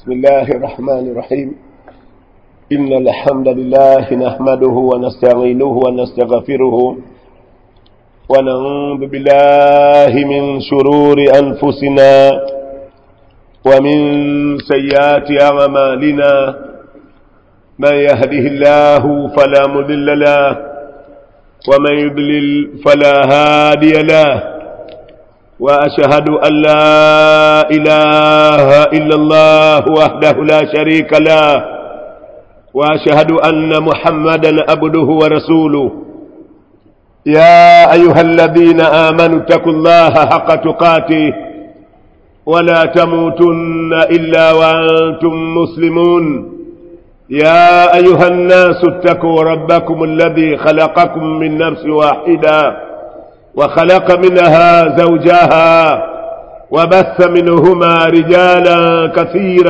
بسم الله الرحمن الرحيم إن الحمد لله نحمده ونستعينه ونستغفره ونعوذ بالله من شرور أنفسنا ومن سيئات أعمالنا من يهده الله فلا مضل له ومن يضلل فلا هادي له وأشهد أن لا إله إلا الله وحده لا شريك له وأشهد أن محمدا عبده ورسوله يا أيها الذين آمنوا اتقوا الله حق تقاته ولا تموتن إلا وأنتم مسلمون يا أيها الناس اتقوا ربكم الذي خلقكم من نفس واحدة وخلق منها زوجها وبث منهما رجالا كثيرا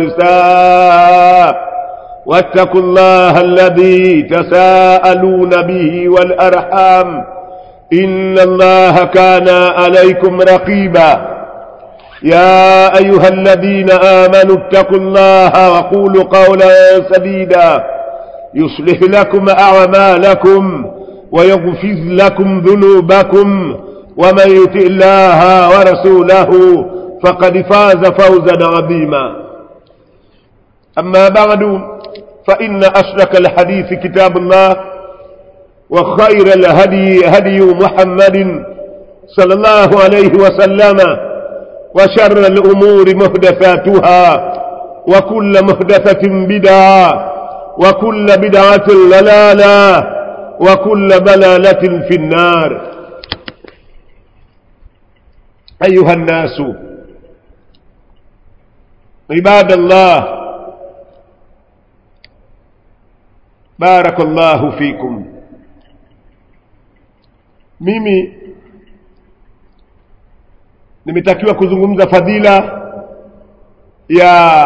ونساء واتقوا الله الذي تساءلون به والأرحام إن الله كان عليكم رقيبا يا أيها الذين آمنوا اتقوا الله وقولوا قولا سديدا يصلح لكم أعمالكم ويغفر لكم ذنوبكم ومن يطع الله ورسوله فقد فاز فوزا عظيما أما بعد فإن أشرك الحديث كتاب الله وخير الهدي هدي محمد صلى الله عليه وسلم وشر الأمور محدثاتها وكل محدثة بدعة وكل بدعة ضلالة وكل ضلالة في النار أيها الناس عباد الله بارك الله فيكم mimi nimetakiwa kuzungumza fadhila ya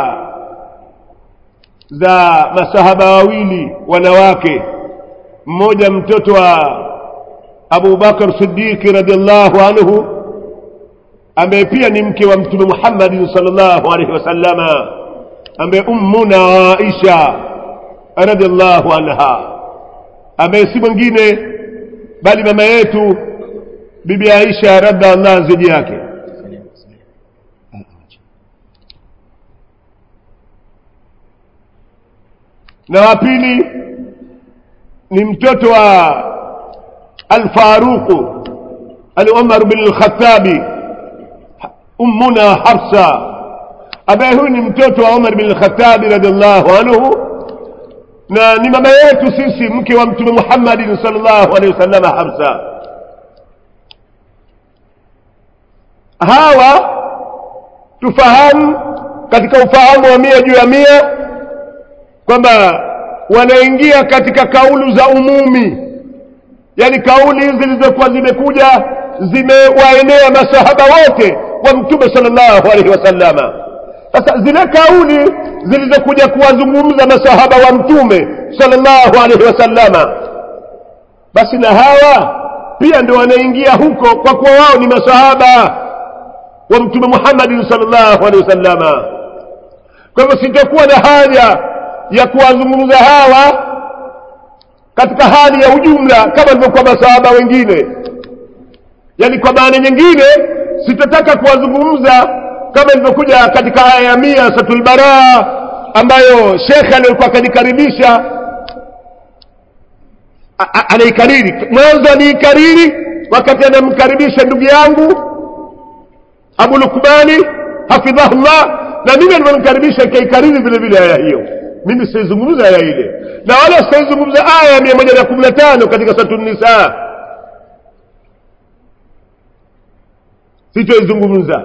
za masahaba wawili wanawake mmoja mtoto wa Abu Bakar Siddiq radhiallahu anhu ambaye pia ni mke wa Mtume Muhammad sallallahu alaihi wasallama ambaye ummuna Aisha radhiallahu anha ambaye si mwingine bali mama yetu bibi Aisha radhiallahu ziji yake na wa pili ni mtoto wa al-Faruq al-Umar bin al-Khattabi ummuna Hafsa ambaye huyu ni mtoto wa Umar bin al-Khattabi radhiallahu anhu na ni mama yetu sisi mke wa mtume Muhammad sallallahu alaihi wasallam Hafsa hawa tufahamu katika ufahamu wa mia juu ya mia kwamba wanaingia katika kaulu za umumi yani kauli zilizokuwa zimekuja zimewaenea masahaba wote wa mtume sallallahu alaihi wasallama sasa zile kauli zilizokuja kuwazungumza masahaba wa mtume sallallahu alaihi wasallama basi na hawa pia ndio wanaingia huko kwa kuwa wao ni masahaba wa mtume Muhammad sallallahu alaihi wasallama kwa hivyo sitakuwa na haja ya kuwazungumza hawa katika hali ya ujumla kama ilivyokuwa masahaba wengine yani kwa maana nyingine sitataka kuwazungumza kama ilivyokuja katika aya ya mia satul baraa ambayo shekhe alikuwa akanikaribisha anaikariri mwanzo aniikariri wakati anamkaribisha ndugu yangu abu lukmani hafidhahullah na mimi alivyomkaribisha ikaikariri vile vile aya hiyo mimi sitaizungumza aya ile na wala sitaizungumza aya ya mia moja na kumi na tano katika satu nisaa sitoizungumza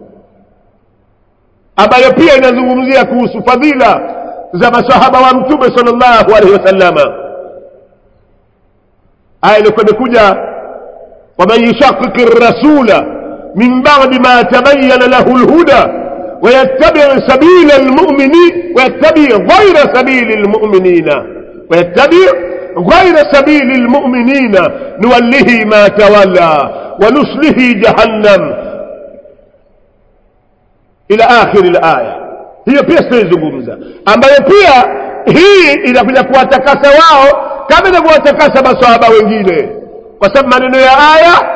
ambayo pia inazungumzia kuhusu fadhila za masahaba wa mtume sallallahu alaihi wasallama aya ilikuwa imekuja waman yushaqiqi rasula min ba'di ma tabayyana lahu lhuda ويتبع سبيل المؤمنين ويتبع غير سبيل المؤمنين ويتبع غير سبيل المؤمنين نوله ما تولى ونصله جهنم إلى آخر الآية hiyo pia sitaizungumza ambayo pia hii inakuja kuwatakasa wao kama inavyowatakasa masahaba wengine kwa sababu maneno ya aya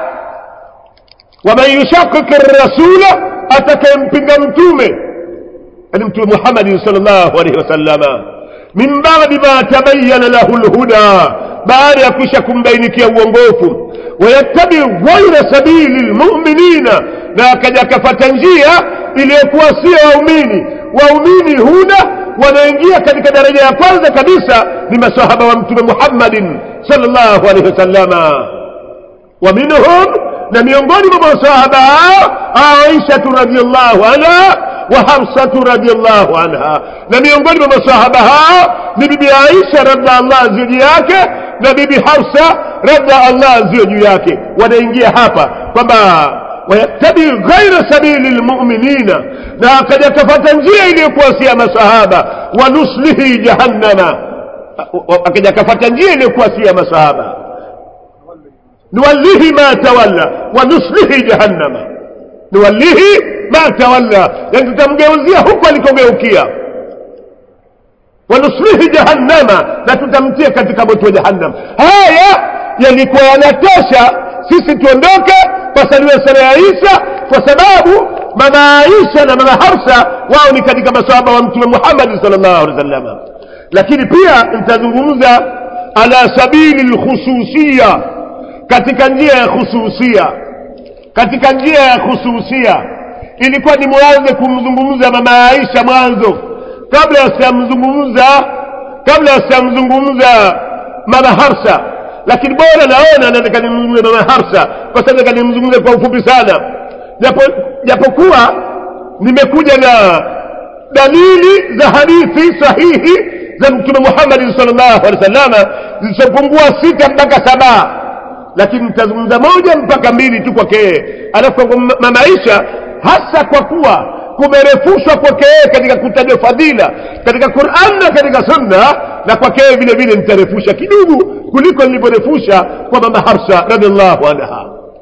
waman yushakiki rasula atakayempinga mtume yani mtume muhammadin sal llahu alaihi wasalama min badi ma tabayana lahu lhuda baada ya kisha kumbainikia uongofu wayattabi ghaira sabili lmuminina na akaja akafata njia iliyokuwa sio waumini waumini huna wanaingia katika daraja ya kwanza kabisa ni masahaba wa mtume muhammadin salllahu alaihi wasallama wa minhum na miongoni mwa masahaba hao aishatu radiallahu anha wa hafsatu radiallahu anha na miongoni mwa masahaba hao ni bibi aisha radha allah ziwe juu yake na bibi hafsa radha allah ziwe juu yake wanaingia hapa kwamba wayattabi ghaira sabili lmuminina na akaja kafata njia iliyokuwa si ya masahaba wa nuslihi jahannama akaja kafata njia iliyokuwa si ya masahaba nuwallihi ma tawalla wa nuslihi jahannama nuwallihi ma tawalla yani tutamgeuzia huku alikogeukia wanuslihi jahannama na tutamtia katika moto wa jahannam haya yalikuwa yanatosha sisi tuondoke pasaliwe sala ya isa kwa sababu mama aisha na mama hafsa wao ni katika masahaba wa mtume muhammadi sal llahu alehi wasalama lakini pia nitazungumza ala sabili lkhususia katika njia ya khususia katika njia ya khususia ilikuwa ni mwanze kumzungumza mama aisha mwanzo kabla sijamzungumza kabla sijamzungumza mama harsa lakini bora naona nataka nimzungumze mama harsa kwa sababu nataka nimzungumze kwa ufupi sana japo japokuwa nimekuja na dalili za hadithi sahihi za mtume muhammadi salllahu alehi wasallama zilizopungua sita mpaka saba lakini nitazungumza moja mpaka mbili tu kwake yeye alafu kwa mama aisha hasa kwa kuwa kumerefushwa kwake yeye katika kutajwa fadhila katika quran na katika sunna na kwake yeye vile vile nitarefusha kidogo kuliko nilivyorefusha kwa mama harsa radiallahu anha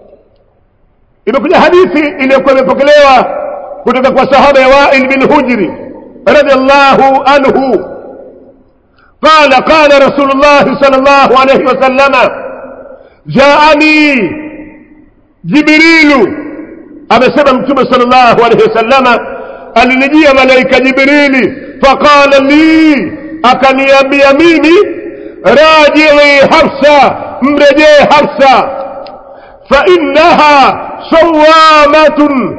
imekuja hadithi iliyokuwa imepokelewa kutoka kwa sahaba ya wail bin hujri radiallahu anhu قال قال رسول الله صلى الله عليه وسلم جاءني جبريل amesema mtume sallallahu alaihi wasallama alinijia malaika jibrili faqala li akaniambia mimi rajii hafsa mrejee hafsa fainnaha sawamatun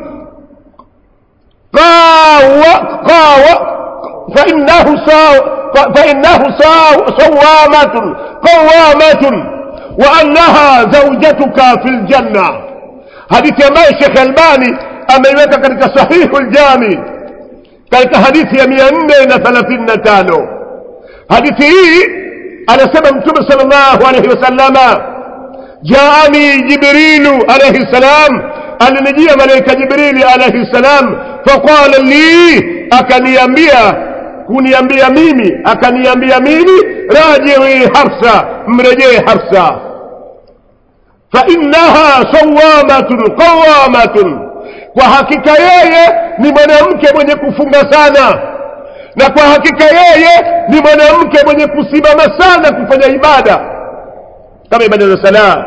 fainnahu فإنه صوامة قوامة وأنها زوجتك في الجنة hadithi ambayo shekh albani ameiweka katika sahihu ljami katika hadithi ya mia nne na thelathini na tano hadithi hii anasema mtume sal llahu alaihi wasallama jaani jibrilu alaihi ssalam alinijia malaika jibrili alaihi ssalam faqala li akaniambia kuniambia mimi akaniambia mimi rajii hafsa mrejee hafsa fainnaha sawamatun qawamatun kwa hakika yeye ni mwanamke mwenye kufunga sana na kwa hakika yeye ni mwanamke mwenye kusimama sana kufanya ibada kama ibada za sala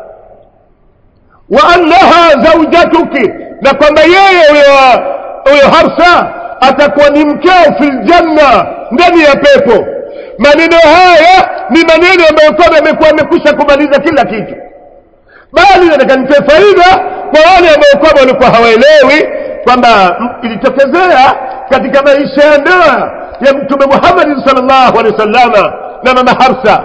wa annaha zaujatuki na kwamba yeye huyo harsa atakuwa ni mkeo fi ljanna ndani ya pepo maneno haya ni maneno ambayo kwamba amekuwa amekwisha kumaliza kila kitu bali nataka nitoe faida kwa wale ambao kwamba walikuwa hawaelewi kwamba ilitokezea katika maisha ya ndoa ya mtume muhammadin salllahu alehi wasallama na mama harsa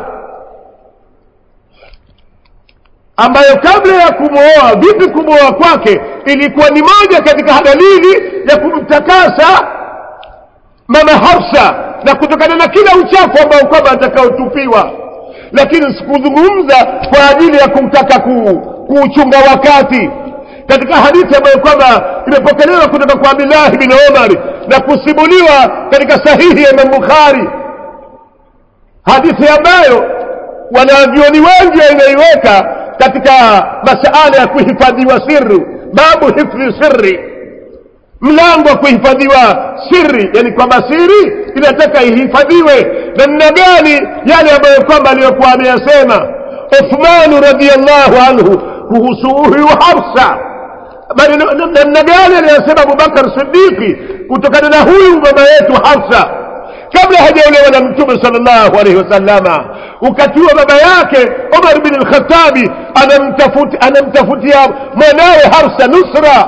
ambayo kabla ya kumwoa vipi kumwoa kwake ilikuwa ni moja katika dalili ya kumtakasa mama hafsa na kutokana na kila uchafu ambao kwamba atakaotupiwa lakini sikuzungumza kwa ajili ya kumtaka kuuchunga wakati katika hadithi ambayo kwamba imepokelewa kutoka kwa abdillahi bin omari na kusimuliwa katika sahihi ya imam bukhari hadithi ambayo wanavyoni wengi wanaiweka katika masala ya kuhifadhiwa siri babu hifdhi sirri mlango wa kuhifadhiwa siri yani kwamba siri inataka ihifadhiwe namna gani yale ambayo kwamba aliyokuwa ameyasema uthmanu radiallahu anhu kuhusu huyu hafsa bali namna gani aliyosema abubakar sidiki kutokana na huyu mama yetu hafsa kabla hajaolewa na mtume sallallahu alaihi wasallama wakati huo baba yake umar bin lkhatabi anamtafutia anamtafutia mwanawe hafsa nusra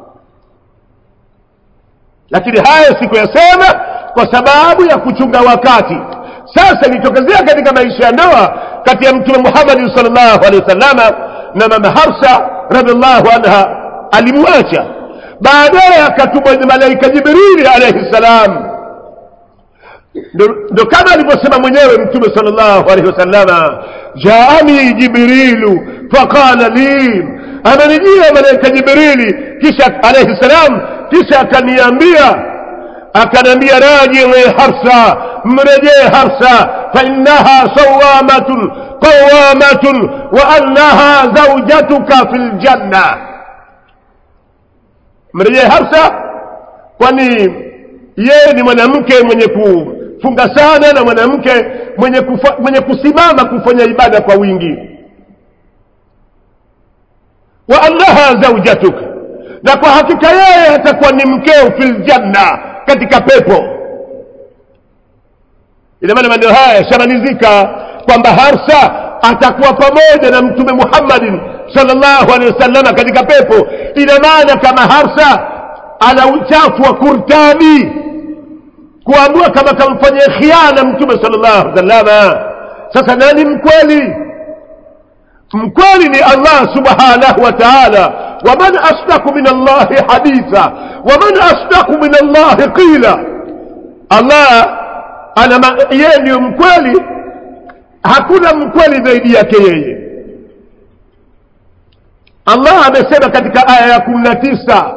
lakini haya sikuyasema kwa sababu ya kuchunga wakati sasa ilitokezea katika maisha ya ndoa kati ya mtume muhammadi salllahu alehi wasallama na mama hafsa radiallahu anha alimwacha baadaye akatumwa ni malaika jibrili alaihi ssalam ndo kama alivyosema mwenyewe mtume salllahu alaihi wasallama jaani jibrilu faqala li amenijia malaika jibrili kisha alaihi salam kisha akaniambia akaniambia rajii harsa mrejee harsa fainaha sawamatun qawamatun wa annaha zaujatuka fi ljanna mrejee harsa kwani yeye ni mwanamke mwenye kufunga sana na mwanamke mwenye, kufa, mwenye kusimama kufanya ibada kwa wingi wa annaha zaujatuka na kwa hakika yeye atakuwa ni mkeo fil janna katika pepo ina maana maneno haya yashamalizika kwamba harsa atakuwa pamoja na mtume muhammadin salllahu alehi wasallama katika pepo ina maana kama harsa ana uchafu wa kurtani kuamua kama kamfanyia khiana mtume salllahu alehi wasallama sasa nani mkweli mkweli ni allah subhanahu wa taala waman asdaku min allahi haditha waman asdaku min allahi qila allah ana yeye ndiyo mkweli hakuna mkweli zaidi yake yeye allah amesema katika aya ya kumi na tisa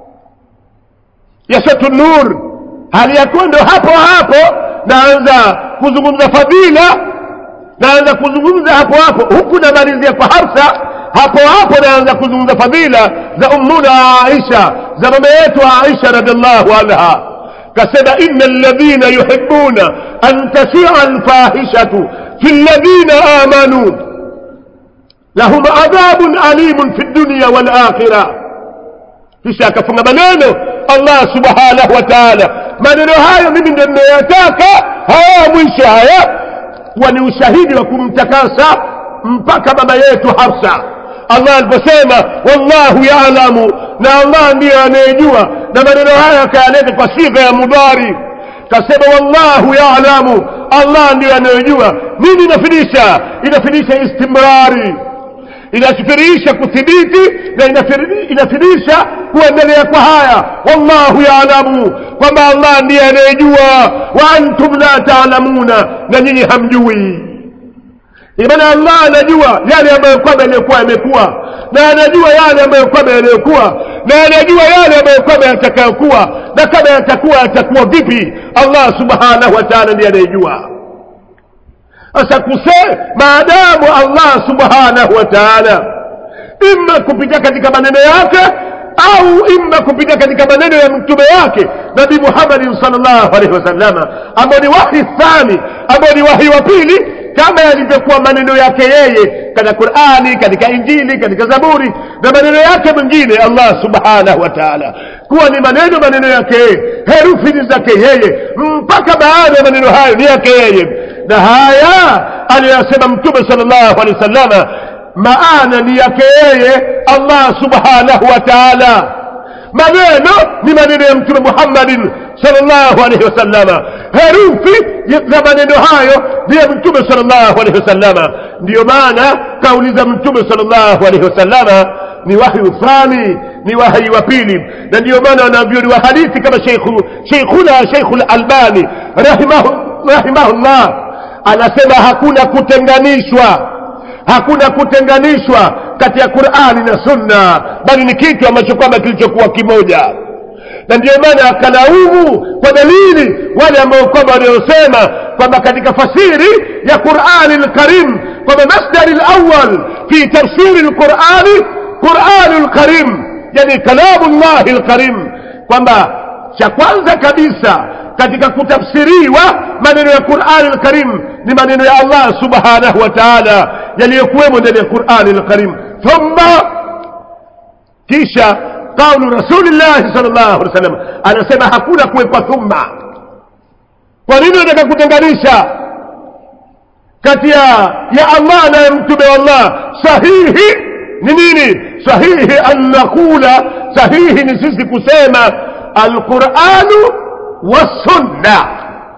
ya satu nur hali ya kuwa ndo hapo hapo naanza kuzungumza fadhila naanza kuzungumza hapo hapo huku namalizia kwa harsa hapo hapo naanza kuzungumza fadhila za ummuna aisha za mama yetu aisha radiallahu anha kasema ina alladhina yuhibuna an tashia alfahishatu fi alladhina amanu lahum adhabun alimun fi dunya walakhira kisha akafunga maneno allah subhanahu wa taala maneno hayo mimi ndio ninayotaka haya mwisho haya kuwa ni ushahidi wa kumtakasa mpaka mama yetu hafsa allah aliposema wallahu yalamu na allah ndiyo anayejua na maneno haya akayaleta kwa sigha ya mudhari kasema wallahu yalamu allah ndiyo anayejua nini inafidisha inafidisha istimrari inasifirisha kuthibiti na inafidisha kuendelea kwa haya wallahu yalamu kwamba allah ndiye anayejua wa antum la taalamuna na nyinyi hamjui imana allah anajua yale ambayo kwamba yaliyokuwa yamekuwa na anajua yale ambayo kwamba yaliyokuwa na anajua yale ambayo kwamba yatakayokuwa na kama yatakuwa yatakuwa vipi allah subhanahu wa taala ndiye anayejua sasa kuse maadamu allah subhanahu wa taala ima kupitia katika maneno yake au ima kupitia katika maneno ya mtume wake nabii muhammadin salllahu alaihi wasallama ambao ni wahi thani ambao ni wahi wa pili kama yalivyokuwa maneno yake yeye katika qurani katika injili katika zaburi na maneno yake mengine allah subhanahu wa taala kuwa ni maneno maneno yake yeye herufi ni zake yeye mpaka baada ya maneno hayo ni yake yeye na haya aliyoyasema mtume sal llahu alehi wa sallama maana ni yake yeye allah subhanahu wa taala maneno ni maneno ya mtume muhammadin salllahu alaihi wasallama herufi za maneno hayo ni ya mtume salllahu alaihi wasallama ndiyo maana kauli za mtume salllahu alaihi wasallama ni wahyu thani ni wahyi wa pili na ndiyo maana wanavyoni wa hadithi kama sheikhuna sheikhu lalbani rahimahullah anasema hakuna kutenganishwa hakuna kutenganishwa kati ya qurani na sunna bali ni kitu ambacho kwamba kilichokuwa kimoja na ndiyo maana akalaumu kwa dalili wale ambao kwamba waliosema kwamba katika fasiri ya qurani lkarim kwamba masdari lawal fi tafsiri lqurani qurani lkarim yani kalamu llahi lkarim kwamba cha kwanza kabisa katika kutafsiriwa maneno ya qurani lkarim ni maneno ya allah subhanahu wa taala yaliyokuwemo ndani ya qurani lkarim thumma kisha qaulu rasulillahi sal llahu alih wasallam anasema hakuna kuwekwa thumma kwa nini nataka kutenganisha kati ya ya allah na ya mtume wa allah sahihi ni nini sahihi an naqula sahihi ni sisi kusema alquranu wassunna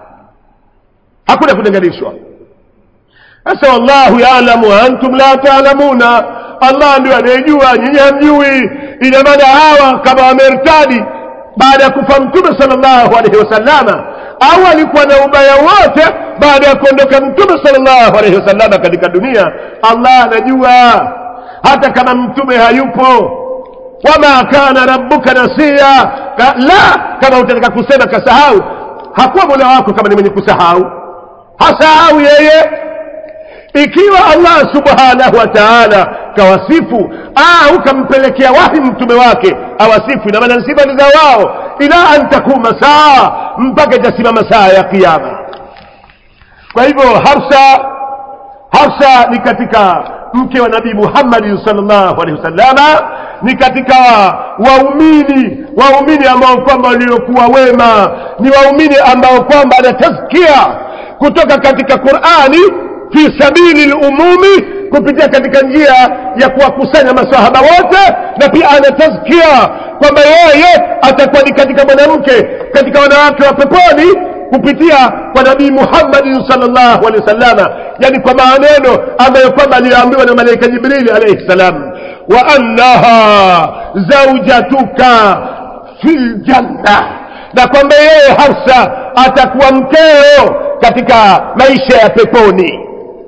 hakuna kutenganishwa sasa wallahu yalamu wa antum la taalamuna allah ndio anayejua nyinyi hamjui ina maana hawa kama wamertadi baada ya kufa mtume sal llahu alaihi wasallama au alikuwa na ubaya wote baada ya kuondoka mtume sal llahu alaihi wasallama katika dunia allah anajua hata kama mtume hayupo wama kana rabbuka nasia Ka, la kama utataka kusema kasahau hakuwa mola wako kama ni mwenye kusahau hasahau yeye ikiwa allah subhanahu wa taala kawasifu au kampelekea wahi mtume wake awasifu ina maana sifa ni za wao ila an takuma saa mpaka itasimama saa ya kiama kwa hivyo hafsa hafsa ni katika mke wa nabii muhammadin salllahu alehi wasallama ni katika waumini waumini ambao kwamba waliokuwa wema ni waumini ambao kwamba ana tazkia kutoka katika qurani fi sabili lumumi kupitia katika njia ya kuwakusanya masahaba wote na pia ana tazkia kwamba yeye atakuwa ni katika mwanamke katika wanawake wa peponi kupitia kwa nabii muhammadin salllahu alehi wasallama yani kwa maneno ambayo kwamba aliyoambiwa na malaika jibrili alaihi salam wa annaha zaujatuka fi ljanna na kwamba yeye hafsa atakuwa mkeo katika maisha ya peponi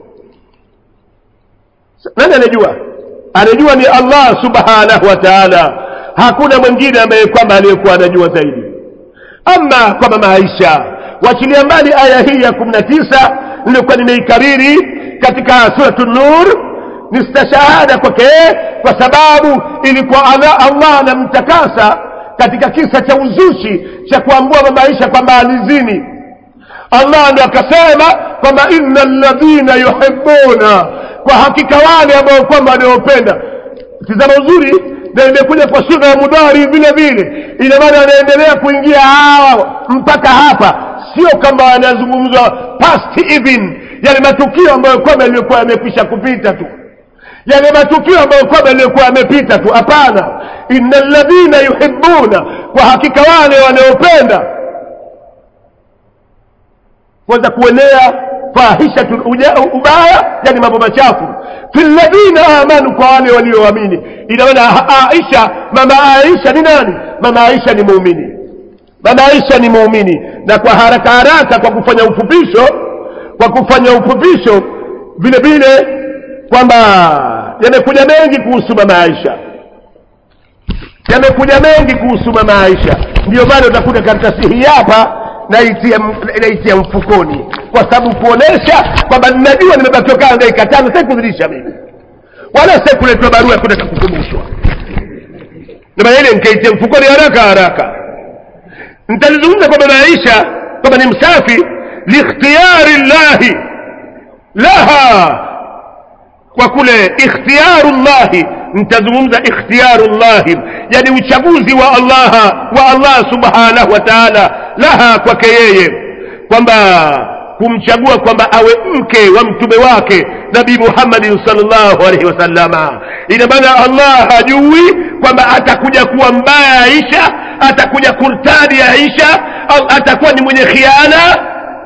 nani anajua anajua ni allah subhanahu wa taala hakuna mwingine ambaye kwamba aliyekuwa anajua zaidi ama kwa mama aisha wachilia mbali aya hii ya kumi na tisa nilikuwa nimeikariri katika suratu nur ni stashahada kwake kwa sababu ilikuwa allah anamtakasa katika kisa cha uzushi cha kuambua mama aisha kwamba alizini allah ndo akasema kwamba inna ladhina yuhibuna kwa hakika wale ambao kwamba wanaopenda tizama uzuri na imekuja kwa sura ya mudhari vile vile ina maana anaendelea kuingia hawa mpaka hapa sio kama yanazungumzwa past even yale matukio ambayo kwamba yaliyokuwa yamekwisha kupita tu yale matukio ambayo kwamba yaliyokuwa yamepita tu hapana inna ladhina yuhibuna kwa hakika wale wanaopenda kwanza kuenea fahishatun ubaya yani mambo machafu fi ladhina amanu kwa wale walioamini ina maana aisha mama aisha ni nani mama aisha ni muumini mama aisha ni muumini na kwa haraka haraka kwa kufanya ufupisho kwa kufanya ufupisho vile vile kwamba yamekuja mengi kuhusu mama aisha yamekuja mengi kuhusu mama aisha ndio maana utakuta karatasi hii hapa naitia naitia mfukoni kwa sababu kuonesha kwamba ninajua nimebakiwa kaa dakika tano sasa kudhirisha mimi wala sasa kuletwa barua kutaka kukumbushwa ndio ile nikaitia mfukoni haraka haraka nitalizungumza kwamba maisha kwamba ni msafi likhtiyari llahi laha kwa kule ikhtiyaru llahi nitazungumza ikhtiyaru llahi yani uchaguzi wa allah wa allah subhanahu wa taala laha kwake yeye kwamba kumchagua kwamba awe mke wa mtume wake nabii muhammadin salllahu alaihi wasallama ina maana allah hajui kwamba atakuja kuwa mbaya aisha atakuja kurtadi aisha au atakuwa ni mwenye khiana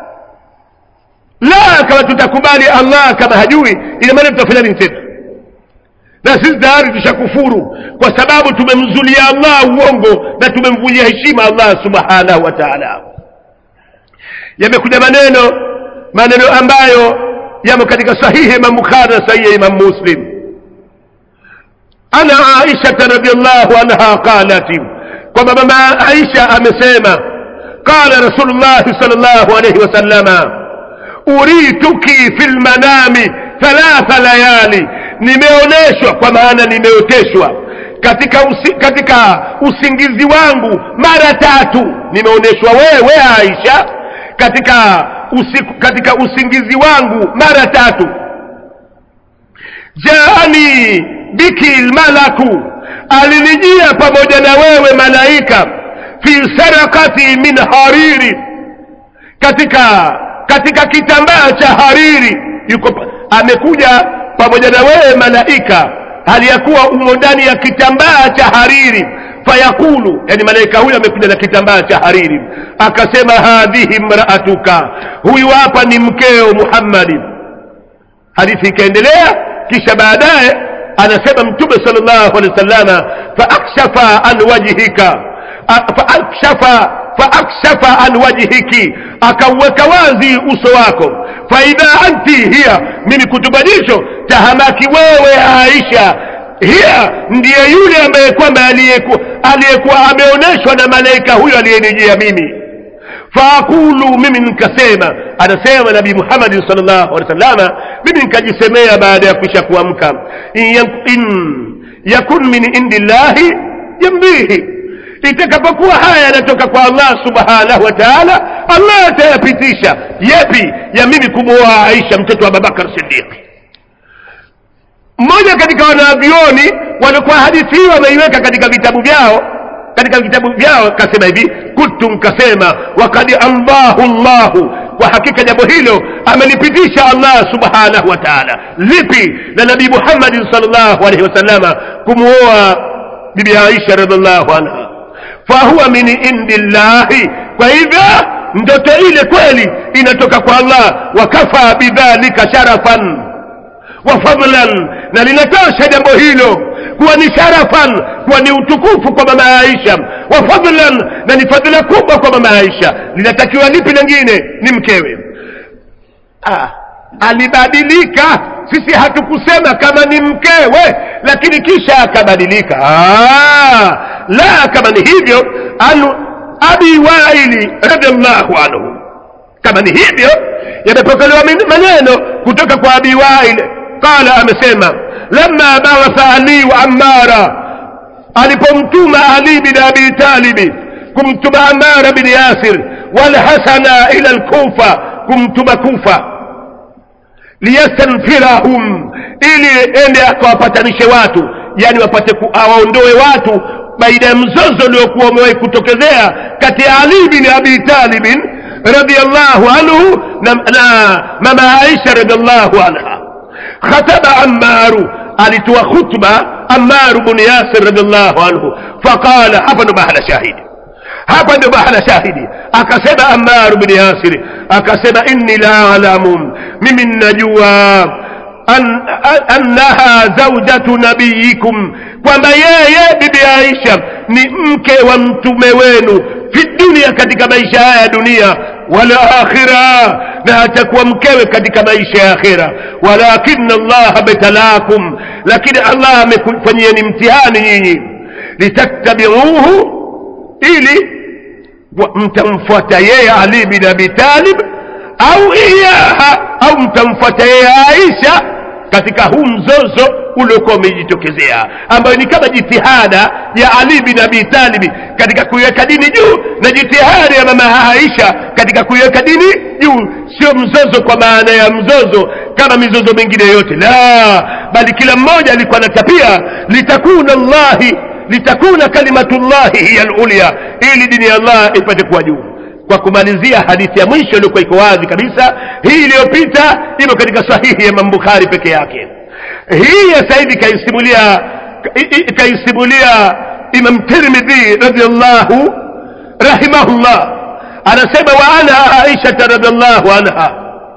la kama tutakubali allah kama hajui ina maana tutafanya nini tena na sisi tayari tushakufuru kwa sababu tumemzulia allah uongo na tumemvunjia heshima allah subhanahu wa taala yamekuja maneno maneno ambayo yamo katika sahihi imam bukhari na sahihi imam muslim ana aishata radiallahu anha qalat kwamba mama aisha amesema qala rasulullahi sal llahu alaihi wasallama urituki fi lmanami thalatha layali nimeoneshwa kwa maana nimeoteshwa katika usi, katika usingizi wangu mara tatu nimeonyeshwa wewe aisha katika usiku, katika usingizi wangu mara tatu jaani biki lmalaku alinijia pamoja na wewe malaika fi sarakati min hariri katika katika kitambaa cha hariri yuko pa- amekuja pamoja na wewe malaika hali ya kuwa umo ndani ya kitambaa cha hariri fayaqulu yani malaika huyo amekuja na kitambaa cha hariri akasema hadhihi mraatuka huyu hapa ni mkeo muhammadi hadithi ikaendelea kisha baadaye anasema mtume sallallahu alaihi wasallama faakshafa an wajhika A- faakshafa faakshafa an wajhiki akauweka wazi uso wako faidha anti hiya mimi kutubadilisho tahamaki wewe aisha hiya ndiye yule ambaye kwamba aliyeku- aliyekuwa ameonyeshwa na malaika huyo aliyenijia mimi faaqulu mimi nikasema anasema nabii muhammadi salllahu alehi wasallama mimi nikajisemea baada ya kuisha kuamka in, yak- in yakun min indi llahi yamdihi itakapokuwa haya yanatoka kwa allah subhanahu wa taala allah atayapitisha yepi ya mimi kumwoa aisha mtoto wa babakar sidiqi mmoja katika wanavyoni walikuwa hadithi hii wameiweka katika vitabu vyao katika vitabu vyao kasema hivi kuntu nkasema wakad amdahu llahu kwa hakika jambo hilo amelipitisha allah subhanahu wa taala lipi na nabii muhammadin salllahu alaihi wasallama kumwoa bibi aisha radiallahu anha fahuwa min indi llahi kwa hivyo ndoto ile kweli inatoka kwa allah wakafa bidhalika sharafan wa fadlan na linatosha jambo hilo kuwa ni sharafan kuwa ni utukufu kwa mama aisha wa fadlan na ni fadhila kubwa kwa mama aisha linatakiwa lipi lingine ni mkewe ah, alibadilika sisi hatukusema kama ni mkewe lakini kisha akabadilika ah, la kama ni hivyo anu abi waili radiallahu anhu kama ni hivyo yamepokelewa min- maneno kutoka kwa abi wail qala amesema lama baatha ali wa amara alipomtuma ali bin abi talibi kumtuma amara bin yasir walhasana ila lkufa kumtuma kufa liyastanfirahum ili ende akawapatanishe watu yani wapate ku- awaondoe watu baina ya mzozo uliokuwa umewahi kutokezea kati ya ali bin abi talibin radiallahu anhu na, na mama aisha radiallahu anha khataba ammaru alitoa khutba ammaru bnu yasir radiallahu anhu faqala hapa ndo mahala shahidi hapa ndio mahala shahidi akasema ammaru bin yasiri akasema inni la alamu mimi ninajua an, an, annaha zaujatu nabiyikum kwamba yeye bibi aisha ni mke wa mtume wenu fi dunia katika maisha haya ya dunia wala akhira na atakuwa mkewe katika maisha ya akhira walakin allaha betalakum lakini allah amekufanyieni mtihani nyinyi litattabiuhu ili wa- mtamfuata yeye ali bin abi talib au iyaha au mtamfuata yeye aisha katika huu mzozo uliokuwa umejitokezea ambayo ni kama jitihada ya ali bin abi talibi katika kuiweka dini juu na jitihada ya mama aisha katika kuiweka dini juu sio mzozo kwa maana ya mzozo kama mizozo mingine yote la bali kila mmoja alikuwa anatapia litakuna llahi litakuna kalimatullahi hiya lulya ili dini ya allah ipate kuwa juu kwa kumalizia hadithi ya mwisho iliyokuwa iko wazi kabisa hii iliyopita imo katika sahihi ya mambukhari peke yake hii ya sasa hivi kaisimulia i- i- kaisimulia imam tirmidhi radiallahu rahimahullah anasema wa ana aishata radiallahu anha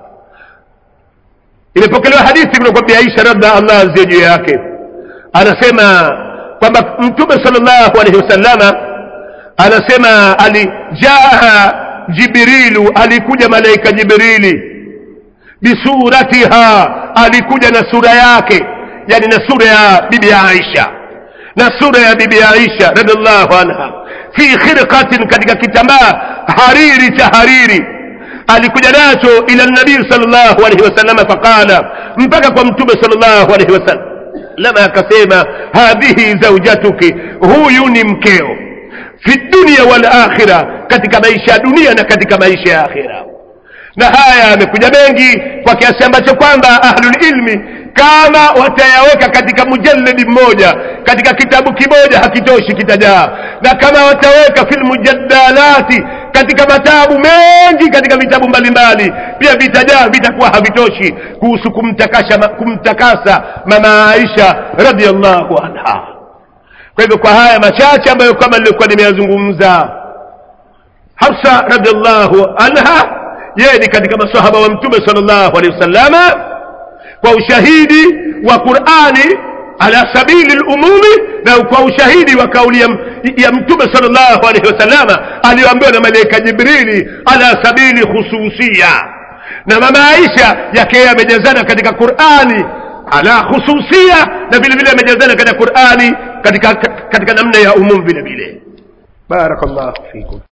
imepokelewa hadithi kutoka kwa aisha radha allah azie juu yake anasema kwamba mtume sallallahu alaihi wasallama anasema alijaa jibrilu alikuja malaika jibrili bisuratiha alikuja na sura yake yani na sura ya bibi aisha na sura ya bibi aisha radiallahu anha fi khirqatin katika kitambaa hariri cha hariri alikuja nacho ila nabii sallallahu alaihi wasallama faqala mpaka kwa mtume sallallahu alaihi wasallam salama akasema hadhihi zaujatuki huyu ni mkeo fi dunia wal akhira katika maisha ya dunia na katika maisha ya akhira na haya yamekuja mengi kwa kiasi ambacho kwamba ahlulilmi kama watayaweka katika mujaladi mmoja katika kitabu kimoja hakitoshi kitajaa na kama wataweka fil mujadalati katika matabu mengi katika vitabu mbalimbali pia vitajaa vitakuwa havitoshi kuhusu kumtakasha kumtakasa mama aisha radiallahu anha kwa hivyo kwa haya machache ambayo kama nilikuwa nimeyazungumza hafsa radiallahu anha yeye ni katika masahaba wa mtume sallallahu alaihi wasallama kwa ushahidi wa qurani ala sabili lumumi na kwa ushahidi wa kauli ya, ya mtume sallallahu alaihi wasallama aliyoambiwa na malaika jibrili ala sabili khususia na mama aisha yake yeye amejazana katika qurani ala khususia na vile vile amejazana katika qurani katika, katika namna ya umum vile vile barakallahu fikum